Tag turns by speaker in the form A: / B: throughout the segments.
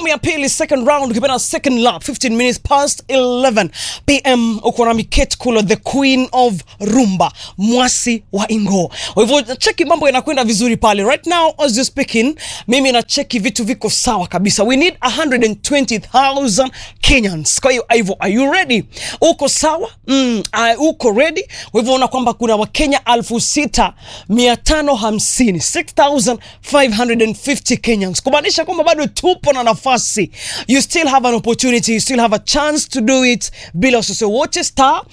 A: awamu ya pili second round ukipenda second lap 15 minutes past 11 pm uko na miket kulo the queen of rumba mwasi wa ingo kwa hivyo cheki mambo yanakwenda vizuri pale right now as you speaking mimi na cheki vitu viko sawa kabisa we need 120000 kenyans kwa hiyo hivyo are you ready uko sawa mm, uh, uko ready kwa hivyo unaona kwamba kuna wakenya 6550 6550 kenyans kumaanisha kwamba bado tupo na nafasi you still have an opportunity you still have a chance to do it bila usose wote star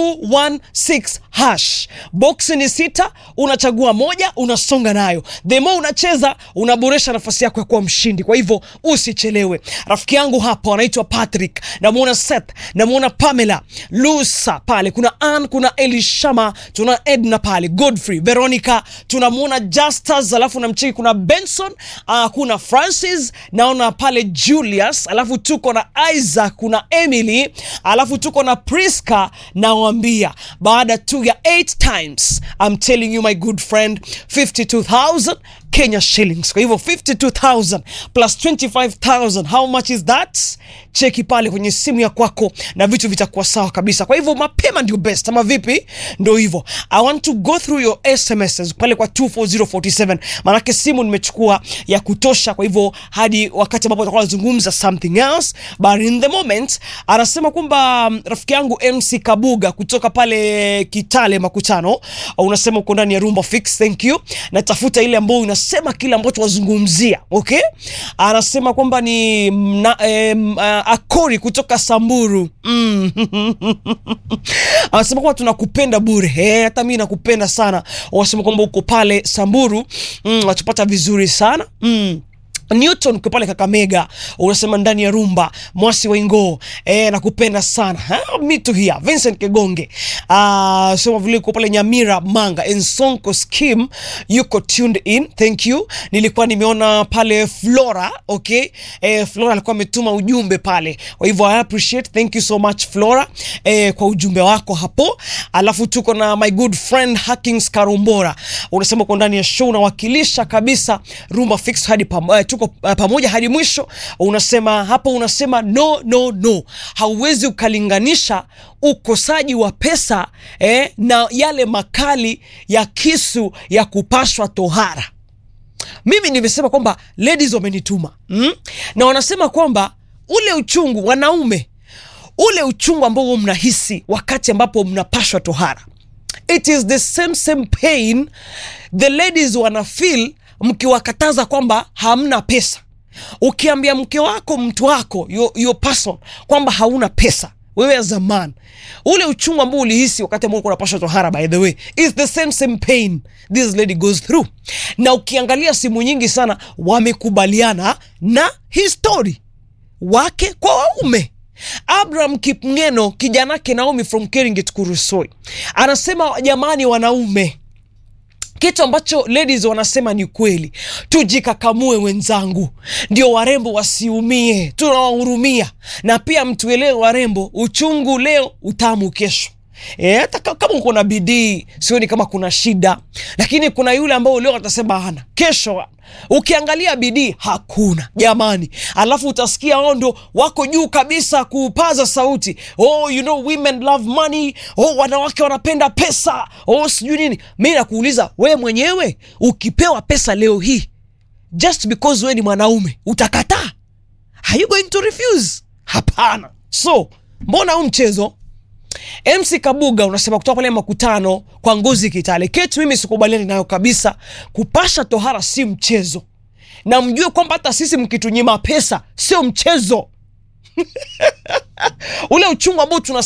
A: 216 hash box ni sita unachagua moja unasonga nayo the more unacheza unaboresha nafasi yako ya kuwa mshindi kwa hivyo usichelewe rafiki yangu hapo anaitwa patrick namuona seth namuona pamela lusa pale kuna an kuna elishama tuna edna pale godfrey veronica tunamuona justus alafu namcheki kuna benson uh, kuna francis naona pale julius alafu tuko na isaac kuna emily alafu tuko na priska nawambia baada tu ya 8 times I'm telling you my good friend 52000 Kenya shillings. Kwa hivyo 52000 plus 25000 how much is that? Cheki pale kwenye simu ya kwako na vitu vitakuwa sawa kabisa. Kwa hivyo mapema ndio best, ama vipi? Ndio hivyo. I want to go through your SMSs pale kwa 24047 maanake simu nimechukua ya kutosha, kwa hivyo hadi wakati ambapo tutakuwa tunazungumza something else, but in the moment anasema kwamba mm, rafiki yangu MC Kabuga kutoka pale Kitale Makutano, unasema uko ndani ya Rumba Fix, thank you. Natafuta ile ambayo unasema kile ambacho wazungumzia, okay? Anasema kwamba ni mna, eh, m- ah, Akori kutoka Samburu mm. anasema kwamba tunakupenda bure eh, hata mimi nakupenda sana. Wanasema kwamba uko pale Samburu mm, watupata vizuri sana mm. Newton uko pale Kakamega, unasema ndani ya rumba mwasi wa Ingo eh, nakupenda sana ha? me too here. Vincent Kegonge uh, sema vile uko pale Nyamira Manga Ensonko scheme yuko tuned in, thank you. Nilikuwa nimeona pale Flora okay, eh, Flora alikuwa ametuma ujumbe pale, kwa hivyo I appreciate, thank you so much Flora eh, kwa ujumbe wako hapo. Alafu tuko na my good friend Hackings Karumbora, unasema uko ndani ya show unawakilisha kabisa Rumba Fix hadi pam, eh, tuko uh, pamoja hadi mwisho. Unasema hapo, unasema no no no, hauwezi ukalinganisha ukosaji wa pesa eh, na yale makali ya kisu ya kupashwa tohara. Mimi nimesema kwamba ladies wamenituma mm? na wanasema kwamba ule uchungu wanaume, ule uchungu ambao huwa mnahisi wakati ambapo mnapashwa tohara, it is the same same pain the ladies wana feel mkiwakataza kwamba hamna pesa. Ukiambia mke wako, mtu wako, your, your person kwamba hauna pesa wewe as a man, ule uchungu ambao ulihisi wakati ambao ulikuwa unapashwa tohara, by the way, is the same same pain this lady goes through. Na ukiangalia simu nyingi sana wamekubaliana na hii story wake kwa waume. Abraham Kipngeno kijanake Naomi from Keringet Kurusoi anasema jamani, wanaume kitu ambacho ladies wanasema ni kweli, tujikakamue wenzangu, ndio warembo wasiumie. Tunawahurumia na pia mtuelewe warembo, uchungu leo, utamu kesho. E, hata ka- kama uko na bidii sioni kama kuna shida, lakini kuna yule ambao leo atasema hana, kesho ukiangalia bidii hakuna jamani, alafu utasikia wao ndo wako juu kabisa kupaza sauti, oh, you know women love money, oh, wanawake wanapenda pesa, oh, sijui nini. Mi nakuuliza we mwenyewe, ukipewa pesa leo hii just because we ni mwanaume utakataa? Are you going to refuse? Hapana. So mbona huu mchezo MC Kabuga unasema kutoka pale makutano kwa ngozi Kitale. Keti mimi sikubaliani nayo kabisa. Kupasha tohara si mchezo, na mjue kwamba hata sisi mkitunyima pesa sio mchezo. Ule uchungu ambao tuna